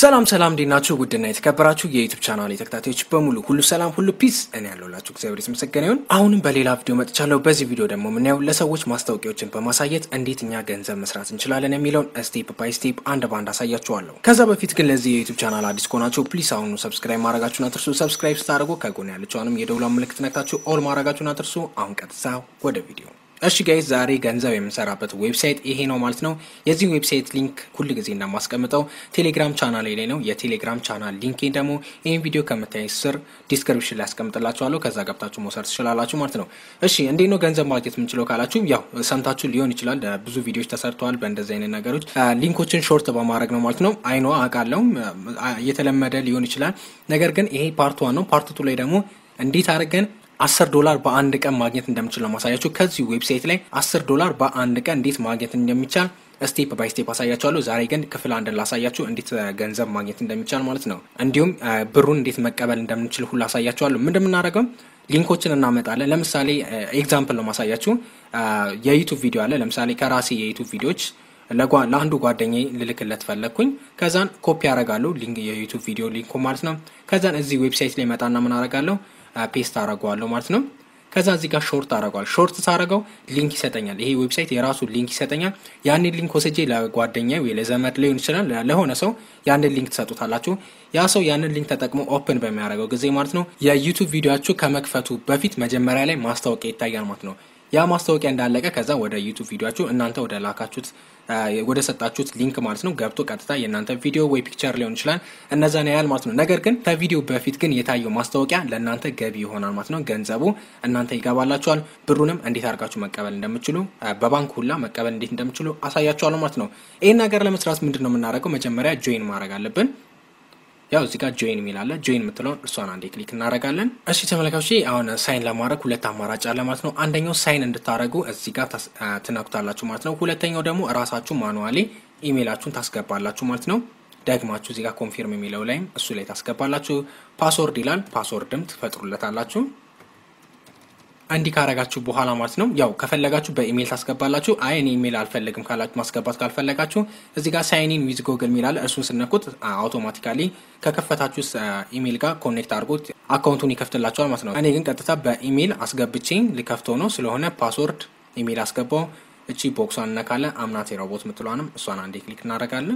ሰላም ሰላም እንዴት ናችሁ? ውድና የተከበራችሁ የዩቱብ ቻናል ተከታታዮች በሙሉ ሁሉ ሰላም ሁሉ ፒስ፣ እኔ ያለሁላችሁ እግዚአብሔር የተመሰገነ ይሁን። አሁንም በሌላ ቪዲዮ መጥቻለሁ። በዚህ ቪዲዮ ደግሞ የምናየው ለሰዎች ማስታወቂያዎችን በማሳየት እንዴት እኛ ገንዘብ መስራት እንችላለን የሚለውን ስቴፕ ባይ ስቴፕ አንድ በአንድ አሳያችኋለሁ። ከዛ በፊት ግን ለዚህ የዩቱብ ቻናል አዲስ ከሆናችሁ ፕሊስ አሁኑ ሰብስክራይብ ማድረጋችሁን አትርሱ። ሰብስክራይብ ስታደርጉ ከጎን ያለችውንም የደውሏን ምልክት ነክታችሁ ኦል ማድረጋችሁን አትርሱ። አሁን ቀጥታ ወደ ቪዲዮ እሺ ጋይዝ ዛሬ ገንዘብ የምንሰራበት ዌብሳይት ይሄ ነው ማለት ነው። የዚህ ዌብሳይት ሊንክ ሁል ጊዜ እንደማስቀምጠው ቴሌግራም ቻናል ላይ ነው። የቴሌግራም ቻናል ሊንኬን ደግሞ ይህን ቪዲዮ ከምታይ ስር ዲስክሪፕሽን ላይ ያስቀምጥላችኋለሁ። ከዛ ገብታችሁ መውሰድ ትችላላችሁ ማለት ነው። እሺ እንዴት ነው ገንዘብ ማግኘት የምንችለው ካላችሁ፣ ያው ሰምታችሁ ሊሆን ይችላል። ብዙ ቪዲዮዎች ተሰርተዋል በእንደዚህ አይነት ነገሮች። ሊንኮችን ሾርት በማድረግ ነው ማለት ነው። አይኖ አውቃለሁ እየተለመደ ሊሆን ይችላል። ነገር ግን ይሄ ፓርት ዋን ነው። ፓርት ቱ ላይ ደግሞ እንዴት አድርገን አስር ዶላር በአንድ ቀን ማግኘት እንደምችል ነው ማሳያችሁ። ከዚህ ዌብሳይት ላይ አስር ዶላር በአንድ ቀን እንዴት ማግኘት እንደሚቻል ስቴፕ ባይ ስቴፕ አሳያችኋለሁ። ዛሬ ግን ክፍል አንድን ላሳያችሁ እንዴት ገንዘብ ማግኘት እንደሚቻል ማለት ነው። እንዲሁም ብሩን እንዴት መቀበል እንደምንችል ሁሉ አሳያችኋለሁ። ምን እንደምናደርገው ሊንኮችን እናመጣለን። ለምሳሌ ኤግዛምፕል ነው ማሳያችሁ። የዩቱብ ቪዲዮ አለ። ለምሳሌ ከራሴ የዩቱብ ቪዲዮዎች ለአንዱ ጓደኛ ልልክለት ፈለግኩኝ። ከዛን ኮፒ ያደርጋለሁ የዩቱብ ቪዲዮ ሊንኩ ማለት ነው። ከዛን እዚህ ዌብሳይት ላይ መጣና ምን አደርጋለሁ ፔስት አደርገዋለሁ ማለት ነው። ከዛ እዚህ ጋር ሾርት አደርገዋል። ሾርት ሳደርገው ሊንክ ይሰጠኛል። ይሄ ዌብሳይት የራሱ ሊንክ ይሰጠኛል። ያንን ሊንክ ወስጄ ለጓደኛ ወይ ለዘመድ ሊሆን ይችላል ለሆነ ሰው ያንን ሊንክ ትሰጡታላችሁ። ያ ሰው ያንን ሊንክ ተጠቅሞ ኦፕን በሚያደርገው ጊዜ ማለት ነው የዩቱብ ቪዲዮችሁ ከመክፈቱ በፊት መጀመሪያ ላይ ማስታወቂያ ይታያል ማለት ነው። ያ ማስታወቂያ እንዳለቀ ከዛ ወደ ዩቱብ ቪዲዮችሁ እናንተ ወደ ላካችሁት ወደ ሰጣችሁት ሊንክ ማለት ነው ገብቶ ቀጥታ የእናንተ ቪዲዮ ወይ ፒክቸር ሊሆን ይችላል እነዛን ያያል ማለት ነው። ነገር ግን ከቪዲዮ በፊት ግን የታየው ማስታወቂያ ለእናንተ ገቢ ይሆናል ማለት ነው። ገንዘቡ እናንተ ይገባላችኋል። ብሩንም እንዴት አድርጋችሁ መቀበል እንደምችሉ በባንክ ሁላ መቀበል እንዴት እንደምችሉ አሳያችኋለሁ ማለት ነው። ይህን ነገር ለመስራት ምንድን ነው የምናደርገው? መጀመሪያ ጆይን ማድረግ አለብን። ያው እዚህ ጋር ጆይን የሚል አለ። ጆይን የምትለውን እሷን አንዴ ክሊክ እናደርጋለን። እሺ ተመልካቾች አሁን ሳይን ለማድረግ ሁለት አማራጭ አለ ማለት ነው። አንደኛው ሳይን እንድታደርጉ እዚህ ጋር ትነኩታላችሁ ማለት ነው። ሁለተኛው ደግሞ እራሳችሁ ማኑዋሊ ኢሜይላችሁን ታስገባላችሁ ማለት ነው። ደግማችሁ እዚህ ጋር ኮንፊርም የሚለው ላይም እሱ ላይ ታስገባላችሁ። ፓስወርድ ይላል። ፓስወርድም ትፈጥሩለታላችሁ። እንዲህ ካረጋችሁ በኋላ ማለት ነው ያው ከፈለጋችሁ በኢሜይል ታስገባላችሁ። አይ እኔ ኢሜይል አልፈልግም ካላችሁ ማስገባት ካልፈለጋችሁ እዚህ ጋር ሳይኒን ዊዝ ጎግል ሚላል እርሱን ስነኩት አውቶማቲካሊ ከከፈታችሁ ኢሜይል ጋር ኮኔክት አድርጎት አካውንቱን ይከፍትላችኋል ማለት ነው። እኔ ግን ቀጥታ በኢሜይል አስገብቼ ልከፍተው ነው ስለሆነ ፓስወርድ ኢሜይል አስገባው። እቺ ቦክሷን እነካለን። አምናቴ ሮቦት ምትሏንም እሷን አንዴ ክሊክ እናደርጋለን።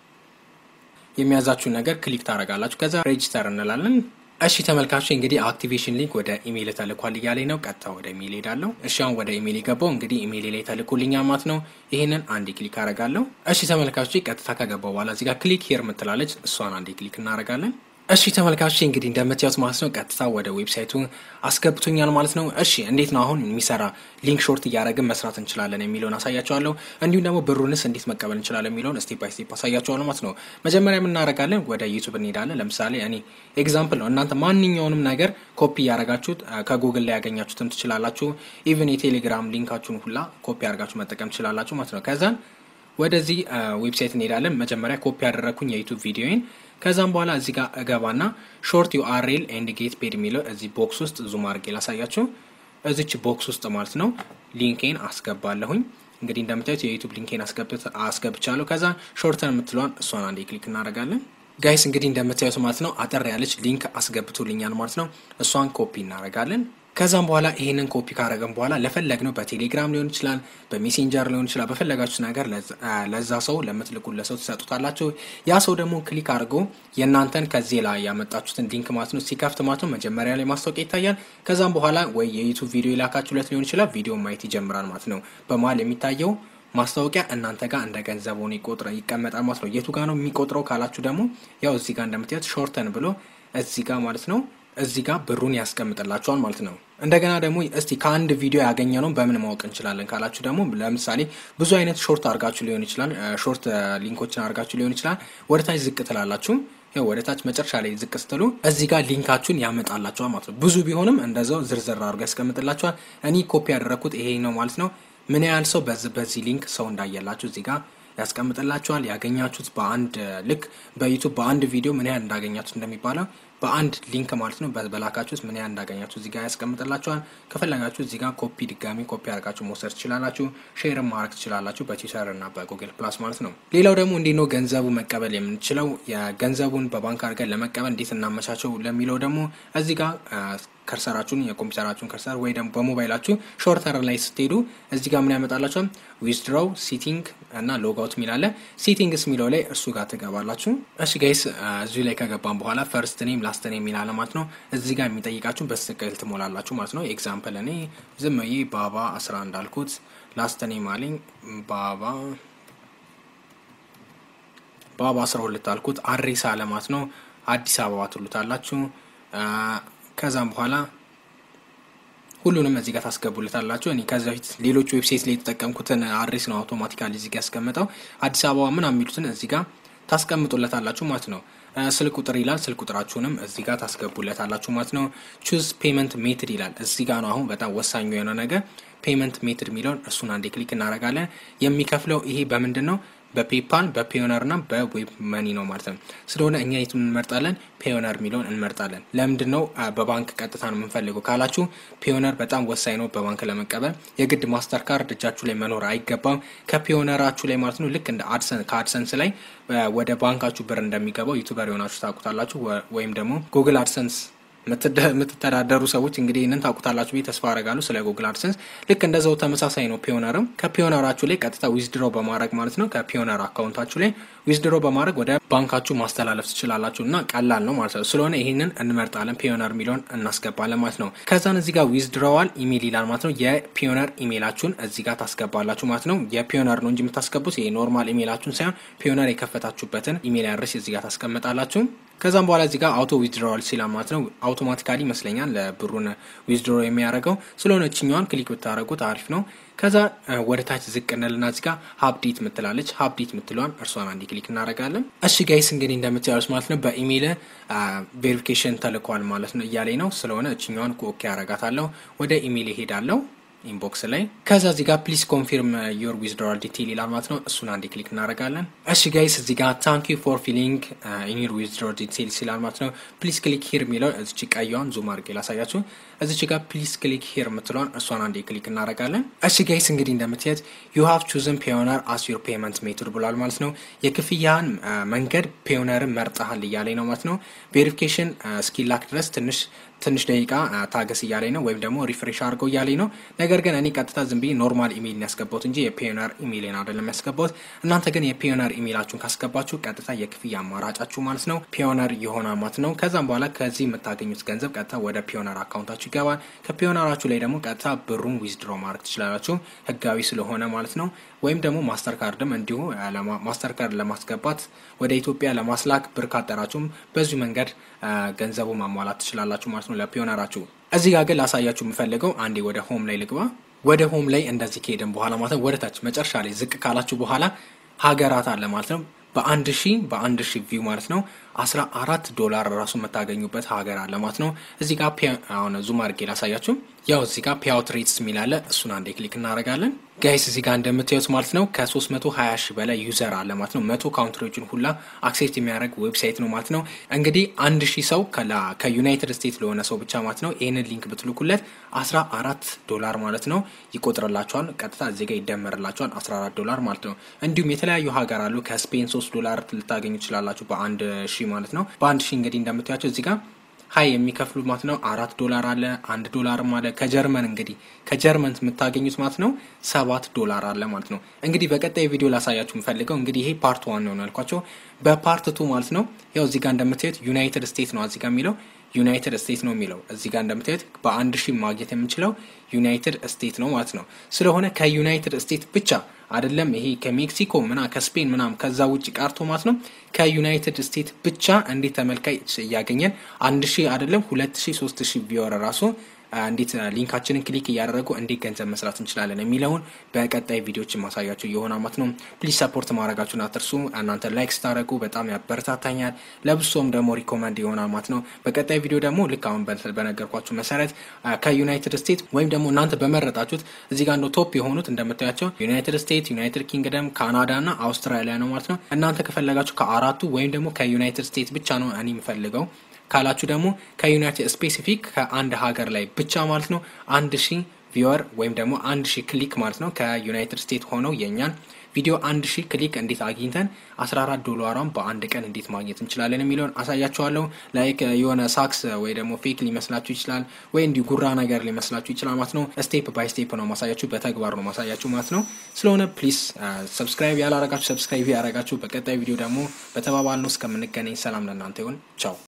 የሚያዛችሁ ነገር ክሊክ ታደርጋላችሁ። ከዛ ሬጅስተር እንላለን። እሺ ተመልካቾች እንግዲህ አክቲቬሽን ሊንክ ወደ ኢሜይል ተልኳል እያለኝ ነው። ቀጥታ ወደ ኢሜይል ሄዳለሁ። እሺ አሁን ወደ ኢሜይል የገባው እንግዲህ ኢሜይል ላይ ተልኮልኛል ማለት ነው። ይህንን አንዴ ክሊክ አደርጋለሁ። እሺ ተመልካቾች ቀጥታ ከገባው በኋላ እዚህ ጋር ክሊክ ሄር ምትላለች፣ እሷን አንዴ ክሊክ እናደርጋለን። እሺ ተመልካቾች እንግዲህ እንደምታዩት ማለት ነው ቀጥታ ወደ ዌብሳይቱ አስገብቶኛል ማለት ነው። እሺ እንዴት ነው አሁን የሚሰራ ሊንክ ሾርት እያደረግን መስራት እንችላለን የሚለውን አሳያቸዋለሁ። እንዲሁም ደግሞ ብሩንስ እንዴት መቀበል እንችላለን የሚለውን ስቴፕ ባይ ስቴፕ አሳያቸዋለሁ ማለት ነው። መጀመሪያ የምናደርጋለን ወደ ዩቱብ እንሄዳለን። ለምሳሌ እኔ ኤግዛምፕል ነው። እናንተ ማንኛውንም ነገር ኮፒ እያደረጋችሁት ከጉግል ላይ ያገኛችሁትም ትችላላችሁ። ኢቨን የቴሌግራም ሊንካችሁን ሁላ ኮፒ ያደርጋችሁ መጠቀም ትችላላችሁ ማለት ነው። ከዛን ወደዚህ ዌብሳይት እንሄዳለን። መጀመሪያ ኮፒ ያደረግኩኝ የዩቱብ ቪዲዮን ከዛም በኋላ እዚህ ጋር እገባና ሾርት ዩአርኤል ኤንድ ጌት ፔድ የሚለው እዚህ ቦክስ ውስጥ ዙም አድርጌ ላሳያችሁ። እዚች ቦክስ ውስጥ ማለት ነው ሊንኬን አስገባለሁኝ። እንግዲህ እንደምታዩት የዩቱብ ሊንኬን አስገብቻለሁ። ከዛ ሾርተን የምትለዋን እሷን አንዴ ክሊክ እናደርጋለን። ጋይስ እንግዲህ እንደምታዩት ማለት ነው አጠር ያለች ሊንክ አስገብቶልኛል ማለት ነው። እሷን ኮፒ እናደርጋለን። ከዛም በኋላ ይህንን ኮፒ ካረገን በኋላ ለፈለግነው በቴሌግራም ሊሆን ይችላል፣ በሜሴንጀር ሊሆን ይችላል። በፈለጋችሁት ነገር ለዛ ሰው ለምትልኩለት ሰው ትሰጡታላችሁ። ያ ሰው ደግሞ ክሊክ አድርጎ የእናንተን ከዚህ ላይ ያመጣችሁትን ሊንክ ማለት ነው ሲከፍት ማለት ነው መጀመሪያ ላይ ማስታወቂያ ይታያል። ከዛም በኋላ ወይ የዩቱብ ቪዲዮ የላካችሁለት ሊሆን ይችላል፣ ቪዲዮ ማየት ይጀምራል ማለት ነው። በመሀል የሚታየው ማስታወቂያ እናንተ ጋር እንደ ገንዘብ ሆኖ ይቆጥረ ይቀመጣል ማለት ነው። የቱ ጋር ነው የሚቆጥረው ካላችሁ ደግሞ ያው እዚህ ጋር እንደምታዩት ሾርተን ብሎ እዚህ ጋር ማለት ነው እዚህ ጋር ብሩን ያስቀምጥላችኋል ማለት ነው። እንደገና ደግሞ እስቲ ከአንድ ቪዲዮ ያገኘ ነው በምን ማወቅ እንችላለን ካላችሁ ደግሞ ለምሳሌ ብዙ አይነት ሾርት አድርጋችሁ ሊሆን ይችላል፣ ሾርት ሊንኮችን አድርጋችሁ ሊሆን ይችላል። ወደ ታች ዝቅ ትላላችሁ። ያው ወደ ታች መጨረሻ ላይ ዝቅ ስትሉ እዚህ ጋር ሊንካችሁን ያመጣላችኋል ማለት ነው። ብዙ ቢሆንም እንደዛው ዝርዝር አድርጎ ያስቀምጥላችኋል። እኔ ኮፒ ያደረግኩት ይሄ ነው ማለት ነው። ምን ያህል ሰው በዚህ ሊንክ ሰው እንዳየላችሁ እዚህ ጋር ያስቀምጥላችኋል። ያገኛችሁት በአንድ ልክ በዩቱብ በአንድ ቪዲዮ ምን ያህል እንዳገኛችሁት እንደሚባለው በአንድ ሊንክ ማለት ነው በላካችሁት ምን ያህል እንዳገኛችሁ እዚህ ጋር ያስቀምጥላችኋል። ከፈለጋችሁ እዚህ ጋር ኮፒ ድጋሚ ኮፒ አድርጋችሁ መውሰድ ትችላላችሁ። ሼርም ማድረግ ትችላላችሁ በትዊተር እና በጉግል ፕላስ ማለት ነው። ሌላው ደግሞ እንዴት ነው ገንዘቡ መቀበል የምንችለው? የገንዘቡን በባንክ አድርገን ለመቀበል እንዴት እናመቻቸው ለሚለው ደግሞ እዚህ ጋር ከርሰራችሁን የኮምፒውተራችሁን ከርሰር ወይ ደግሞ በሞባይላችሁ ሾርተር ላይ ስትሄዱ እዚህ ጋር ምን ያመጣላችኋል? ዊዝድሮው ሲቲንግ እና ሎጋውት የሚላለ ሲቲንግስ የሚለው ላይ እርሱ ጋር ትገባላችሁ። እሺ ጋይስ እዚሁ ላይ ከገባን በኋላ ፈርስት ኔም ላስት ኔም የሚላለ ማለት ነው። እዚህ ጋር የሚጠይቃችሁ በትክክል ትሞላላችሁ ማለት ነው። ኤግዛምፕል እኔ ዝም ብዬ ባባ አስራ እንዳልኩት ላስት ኔም አለኝ ባባ ባባ አስራ ሁለት አልኩት አሬሳ አለማት ነው። አዲስ አበባ ትሉታላችሁ። ከዛም በኋላ ሁሉንም እዚህ ጋር ታስገቡለታላችሁ። እኔ ከዚ በፊት ሌሎች ዌብሳይት ላይ የተጠቀምኩትን አድሬስ ነው አውቶማቲካሊ እዚህ ጋር ያስቀምጠው አዲስ አበባ ምናምን የሚሉትን እዚህ ጋር ታስቀምጡለታላችሁ ማለት ነው። ስልክ ቁጥር ይላል። ስልክ ቁጥራችሁንም እዚህ ጋር ታስገቡለታላችሁ ማለት ነው። ቹዝ ፔመንት ሜትድ ይላል። እዚህ ጋር ነው አሁን በጣም ወሳኙ የሆነ ነገር ፔመንት ሜትድ የሚለውን እሱን አንዴ ክሊክ እናደርጋለን። የሚከፍለው ይሄ በምንድን ነው? በፔፓል በፔዮነር እና በዌብ መኒ ነው ማለት ነው። ስለሆነ እኛ የቱን እንመርጣለን? ፔዮነር የሚለውን እንመርጣለን። ለምንድን ነው በባንክ ቀጥታ ነው የምንፈልገው ካላችሁ፣ ፔዮነር በጣም ወሳኝ ነው በባንክ ለመቀበል። የግድ ማስተር ካርድ እጃችሁ ላይ መኖር አይገባም። ከፔዮነራችሁ ላይ ማለት ነው ልክ እንደ አድሰን ከአድሰንስ ላይ ወደ ባንካችሁ ብር እንደሚገባው ዩቱበር የሆናችሁ ታውቁታላችሁ። ወይም ደግሞ ጉግል አድሰንስ የምትተዳደሩ ሰዎች እንግዲህ ይህንን ታውቁታላችሁ ብዬ ተስፋ አረጋለሁ። ስለ ጉግል አድሰንስ ልክ እንደዛው ተመሳሳይ ነው። ፒዮነርም ከፒዮነራችሁ ላይ ቀጥታ ዊዝድሮ በማድረግ ማለት ነው ከፒዮነር አካውንታችሁ ላይ ዊዝድሮ በማድረግ ወደ ባንካችሁ ማስተላለፍ ትችላላችሁ እና ቀላል ነው ማለት ነው። ስለሆነ ይህንን እንመርጣለን። ፒዮነር የሚለውን እናስገባለን ማለት ነው። ከዛን እዚህ ጋር ዊዝድሮዋል ኢሜል ይላል ማለት ነው። የፒዮነር ኢሜላችሁን እዚህ ጋር ታስገባላችሁ ማለት ነው። የፒዮነር ነው እንጂ የምታስገቡት ኖርማል ኢሜላችሁን ሳይሆን ፒዮነር የከፈታችሁበትን ኢሜል አድሬስ እዚህ ጋር ታስቀምጣላችሁ። ከዛም በኋላ እዚህ ጋር አውቶ ዊዝድሮዋል ሲላ ማለት ነው አውቶማቲካሊ ይመስለኛል ለብሩን ዊዝድሮ የሚያደርገው ስለሆነ እችኛዋን ክሊክ ብታደረጉት አሪፍ ነው። ከዛ ወደ ታች ዝቅ እንልና እዚህ ጋር ሀብዴት ምትላለች ሀብዴት ምትለዋን እርሷን አንድ ክሊክ እናደርጋለን። እሺ ጋይስ እንግዲህ እንደምታዩት ማለት ነው በኢሜይል ቬሪፊኬሽን ተልኳል ማለት ነው እያለኝ ነው። ስለሆነ እችኛዋን ኦኬ ያረጋታለሁ። ወደ ኢሜይል ይሄዳለሁ ኢንቦክስ ላይ ከዛ እዚህ ጋር ፕሊዝ ኮንፊርም ዮር ዊዝድሮዋል ዲቴል ይላል ማለት ነው። እሱን አንዴ ክሊክ እናደርጋለን። እሺ ጋይስ እዚህ ጋር ታንክ ዩ ፎር ፊሊንግ ኢን ዮር ዊዝድሮዋል ዲቴልስ ይላል ማለት ነው። ፕሊዝ ክሊክ ሂር የሚለው እዚች ቀይዋን ዙም አድርጌ ላሳያችሁ። እዚች ጋር ፕሊዝ ክሊክ ሂር የምትለዋን እሷን አንዴ ክሊክ እናደርጋለን። እሺ ጋይስ እንግዲህ እንደምትያት ዩ ሃቭ ቹዝን ፔዮነር አስ ዮር ፔመንት ሜቶድ ብሏል ማለት ነው። የክፍያን መንገድ ፔዮነርን መርጠሃል እያለኝ ነው ማለት ነው። ቬሪፊኬሽን እስኪላክ ድረስ ትንሽ ትንሽ ደቂቃ ታገስ እያለኝ ነው፣ ወይም ደግሞ ሪፍሬሽ አድርገው እያለኝ ነው። ነገር ግን እኔ ቀጥታ ዝም ብዬ ኖርማል ኢሜይል ያስገባሁት እንጂ የፒዮነር ኢሜይልን አይደለም ያስገባሁት። እናንተ ግን የፒዮነር ኢሜይላችሁን ካስገባችሁ ቀጥታ የክፍያ አማራጫችሁ ማለት ነው ፒዮነር የሆነ ማለት ነው። ከዛም በኋላ ከዚህ የምታገኙት ገንዘብ ቀጥታ ወደ ፒዮነር አካውንታችሁ ይገባል። ከፒዮነራችሁ ላይ ደግሞ ቀጥታ ብሩን ዊዝድሮ ማድረግ ትችላላችሁ፣ ህጋዊ ስለሆነ ማለት ነው። ወይም ደግሞ ማስተር ካርድም እንዲሁ ማስተር ካርድ ለማስገባት ወደ ኢትዮጵያ ለማስላክ ብር ካጠራችሁም በዚሁ መንገድ ገንዘቡ ማሟላት ትችላላችሁ ማለት ነው ለፒዮነራችሁ። እዚህ ጋር ግን ላሳያችሁ የምፈልገው አንዴ ወደ ሆም ላይ ልግባ። ወደ ሆም ላይ እንደዚህ ከሄድን በኋላ ማለት ነው ወደ ታች መጨረሻ ላይ ዝቅ ካላችሁ በኋላ ሀገራት አለ ማለት ነው በአንድ ሺ በአንድ ሺ ቪው ማለት ነው አስራ አራት ዶላር ራሱ የምታገኙበት ሀገር አለ ማለት ነው። እዚህ ጋር አሁን ዙም አድርጌ ላሳያችሁ። ያው እዚህ ጋር ፒያውት ሬትስ የሚላለ እሱን አንዴ ክሊክ እናደርጋለን። ጋይስ እዚህ ጋር እንደምታዩት ማለት ነው ከ320 ሺህ በላይ ዩዘር አለ ማለት ነው። መቶ ካውንትሪዎችን ሁላ አክሴፕት የሚያደርግ ዌብሳይት ነው ማለት ነው። እንግዲህ አንድ ሺህ ሰው ከዩናይትድ ስቴትስ ለሆነ ሰው ብቻ ማለት ነው ይህንን ሊንክ ብትልኩለት 14 ዶላር ማለት ነው ይቆጥርላቸዋል። ቀጥታ እዚህ ጋር ይደመርላቸዋል 14 ዶላር ማለት ነው። እንዲሁም የተለያዩ ሀገር አሉ። ከስፔን 3 ዶላር ልታገኙ ትችላላችሁ በአንድ ሺህ ማለት ነው። በአንድ ሺህ እንግዲህ እንደምታያቸው እዚህ ጋር ሀይ የሚከፍሉ ማለት ነው አራት ዶላር አለ አንድ ዶላርም አለ። ከጀርመን እንግዲህ ከጀርመን የምታገኙት ማለት ነው ሰባት ዶላር አለ ማለት ነው። እንግዲህ በቀጣይ ቪዲዮ ላሳያችሁ የምፈልገው እንግዲህ ይሄ ፓርት ዋን ነው ያልኳቸው። በፓርት ቱ ማለት ነው ያው እዚህ ጋር እንደምታዩት ዩናይትድ ስቴትስ ነው እዚህ ጋር የሚለው ዩናይትድ ስቴትስ ነው የሚለው እዚህ ጋር እንደምታዩት በአንድ ሺህ ማግኘት የምንችለው ዩናይትድ ስቴትስ ነው ማለት ነው። ስለሆነ ከዩናይትድ ስቴትስ ብቻ አይደለም ይሄ ከሜክሲኮ ምና ከስፔን ምናም ከዛ ውጭ ቀርቶ ማለት ነው ከዩናይትድ ስቴትስ ብቻ እንዴት ተመልካች እያገኘን አንድ ሺህ አይደለም ሁለት ሺህ ሶስት ሺህ ቢወረ ራሱ እንዴት ሊንካችንን ክሊክ እያደረጉ እንዴት ገንዘብ መስራት እንችላለን የሚለውን በቀጣይ ቪዲዮዎች ማሳያቸው የሆነ ማለት ነው። ፕሊዝ ሰፖርት ማድረጋችሁን አትርሱ። እናንተ ላይክ ስታደረጉ በጣም ያበረታታኛል፣ ለብሶም ደግሞ ሪኮመንድ ይሆናል ማለት ነው። በቀጣይ ቪዲዮ ደግሞ ልክ አሁን በነገርኳችሁ መሰረት ከዩናይትድ ስቴትስ ወይም ደግሞ እናንተ በመረጣችሁት እዚህ ጋር እንደው ቶፕ የሆኑት እንደምታያቸው ዩናይትድ ስቴትስ፣ ዩናይትድ ኪንግደም፣ ካናዳ እና አውስትራሊያ ነው ማለት ነው። እናንተ ከፈለጋችሁ ከአራቱ ወይም ደግሞ ከዩናይትድ ስቴትስ ብቻ ነው እኔ የምፈልገው ካላችሁ ደግሞ ከዩናይትድ ስፔሲፊክ ከአንድ ሀገር ላይ ብቻ ማለት ነው አንድ ሺህ ቪወር ወይም ደግሞ አንድ ሺህ ክሊክ ማለት ነው ከዩናይትድ ስቴትስ ሆነው የእኛን ቪዲዮ አንድ ሺህ ክሊክ እንዴት አግኝተን 14 ዶላሯን በአንድ ቀን እንዴት ማግኘት እንችላለን የሚለውን አሳያችኋለሁ። ላይክ የሆነ ሳክስ ወይ ደግሞ ፌክ ሊመስላችሁ ይችላል፣ ወይ እንዲሁ ጉራ ነገር ሊመስላችሁ ይችላል ማለት ነው። ስቴፕ ባይ ስቴፕ ነው ማሳያችሁ፣ በተግባር ነው ማሳያችሁ ማለት ነው። ስለሆነ ፕሊስ ሰብስክራይብ ያላረጋችሁ ሰብስክራይብ ያረጋችሁ። በቀጣይ ቪዲዮ ደግሞ በተባባል ነው እስከምንገናኝ ሰላም ለእናንተ ይሁን። ቻው